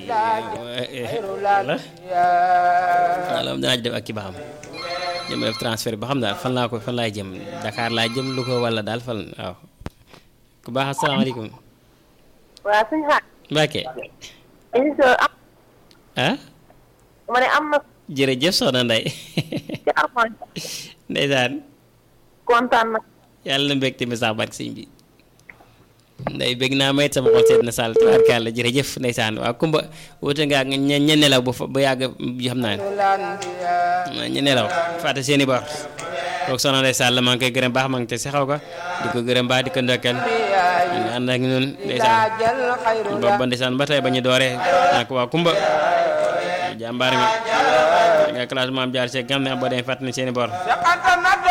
wala wala dinaa ci def ak ki ba xam jëm def transfert ba xam daal fan laa ko fan laay jëm Dakar laa jëm lu ko wala daal fan waaw ku baax asalaamaaleykum waaw suñu xaar. Mbacke émission am. ah ma ne am na. jërëjëf soxna Ndeye ci amoon. ndeysaan kontaan na. yàlla na mbégte mi sax barke sëñ bi nday bég naa mayit sama xol seet na sàll tubaarkàlla jërëjëf ndeysaan waaw kumba wute nga ak ña ña nelaw ba fa ba yàgg xam naa ne ña nelaw fàtte seeni bor kooku soxna Ndeye Sall maa ngi koy gërëm baax maa ngi te si xaw ko di ko gërëm baax di ko ndokkeel ñu ànd ak ñun ndeysaan boobu ba ndeysaan ba tey ba ñu dooree nak waa kumba jàmbaar mi nga classe maam jaar see gam ne boo demee fàtte ni seeni bor